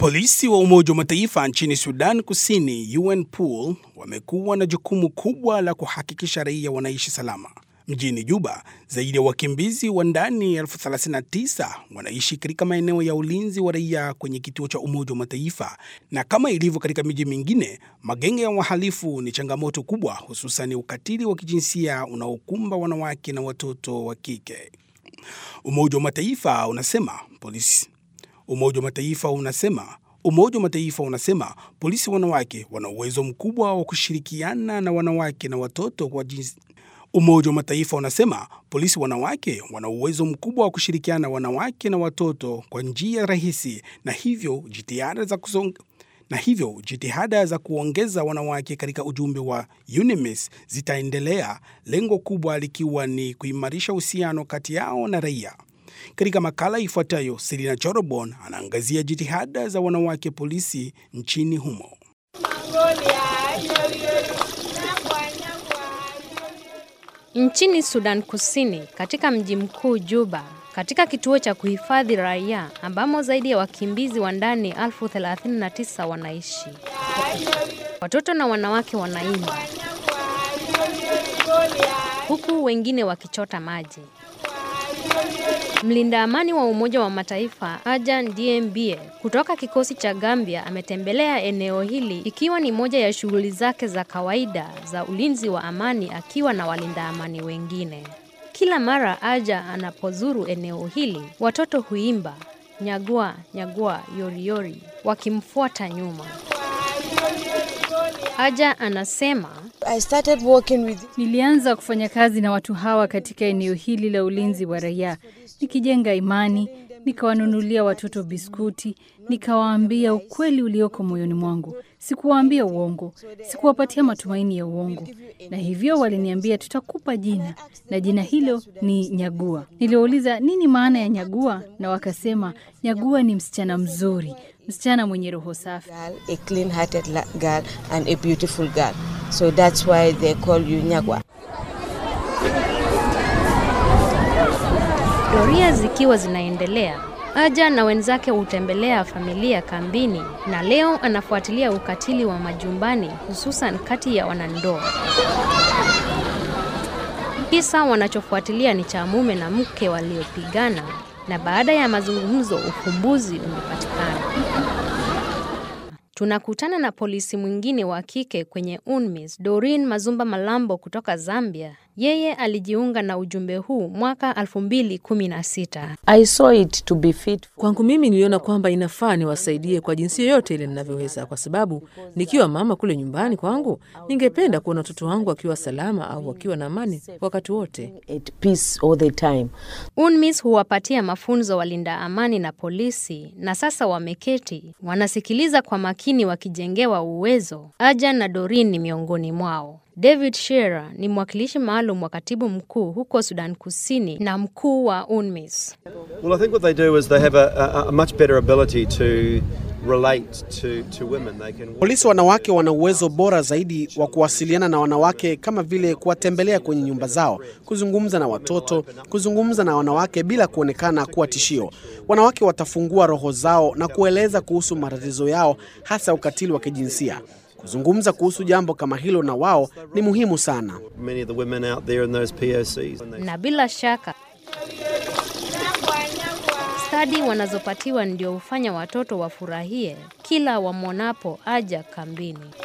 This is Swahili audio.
Polisi wa Umoja wa Mataifa nchini Sudan Kusini, UNPOL, wamekuwa na jukumu kubwa la kuhakikisha raia wanaishi salama. Mjini Juba, zaidi ya wakimbizi wa ndani elfu 39 wanaishi katika maeneo ya ulinzi wa raia kwenye kituo cha Umoja wa Mataifa, na kama ilivyo katika miji mingine, magenge ya wahalifu ni changamoto kubwa, hususan ukatili wa kijinsia unaokumba wanawake na watoto wa kike. Umoja wa Mataifa unasema polisi Umoja wa Mataifa unasema Umoja wa Mataifa unasema polisi wanawake wana uwezo mkubwa wa kushirikiana na wanawake na watoto kwa jinsi Umoja wa Mataifa unasema polisi wanawake wana uwezo mkubwa wa kushirikiana na wanawake na watoto kwa njia rahisi na hivyo jitihada za kusonga na hivyo jitihada za kuongeza wanawake katika ujumbe wa UNMISS zitaendelea, lengo kubwa likiwa ni kuimarisha uhusiano kati yao na raia. Katika makala ifuatayo, Selina Chorobon anaangazia jitihada za wanawake polisi nchini humo. Nchini Sudan Kusini, katika mji mkuu Juba, katika kituo cha kuhifadhi raia ambamo zaidi ya wakimbizi wa ndani elfu 39 wanaishi, watoto na wanawake wanaimba huku wengine wakichota maji. Mlinda amani wa Umoja wa Mataifa Ajan Diembie kutoka kikosi cha Gambia ametembelea eneo hili ikiwa ni moja ya shughuli zake za kawaida za ulinzi wa amani akiwa na walinda amani wengine. Kila mara Aja anapozuru eneo hili, watoto huimba nyagua nyagua yoriyori wakimfuata nyuma. Aja anasema I started working with Nilianza kufanya kazi na watu hawa katika eneo hili la ulinzi wa raia, nikijenga imani, nikawanunulia watoto biskuti, nikawaambia ukweli ulioko moyoni mwangu. Sikuwaambia uongo, sikuwapatia matumaini ya uongo, na hivyo waliniambia tutakupa jina, na jina hilo ni Nyagua. Niliwauliza nini maana ya Nyagua, na wakasema Nyagua ni msichana mzuri, msichana mwenye roho safi. girl, a clean-hearted la- girl and a beautiful girl. So that's why they call you Nyagwa. Doria zikiwa zinaendelea, Aja na wenzake hutembelea familia kambini, na leo anafuatilia ukatili wa majumbani, hususan kati ya wanandoa. Kisa wanachofuatilia ni cha mume na mke waliopigana, na baada ya mazungumzo ufumbuzi umepatikana. Tunakutana na polisi mwingine wa kike kwenye UNMISS, Doreen Mazumba Malambo kutoka Zambia. Yeye alijiunga na ujumbe huu mwaka 2016. I saw it to be fit Kwangu mimi niliona kwamba inafaa niwasaidie kwa jinsi yoyote ile ninavyoweza, kwa sababu nikiwa mama kule nyumbani kwangu, ningependa kuona watoto wangu wakiwa salama au wakiwa na amani wakati wote. at peace all the time. UNMISS huwapatia mafunzo walinda amani na polisi, na sasa wameketi wanasikiliza kwa makini, wakijengewa uwezo. Aja na Doreen ni miongoni mwao. David Shearer ni mwakilishi maalum wa katibu mkuu huko Sudan Kusini na mkuu wa UNMISS. Well, I think what they do is they have a, a, a much better ability to relate to, to women. They can Polisi wanawake wana uwezo bora zaidi wa kuwasiliana na wanawake kama vile kuwatembelea kwenye nyumba zao, kuzungumza na watoto, kuzungumza na wanawake bila kuonekana kuwa tishio. Wanawake watafungua roho zao na kueleza kuhusu matatizo yao, hasa ukatili wa kijinsia. Kuzungumza kuhusu jambo kama hilo na wao ni muhimu sana. many of the women out there in those POCs. Na bila shaka stadi wanazopatiwa ndio hufanya watoto wafurahie kila wamwonapo Aja kambini.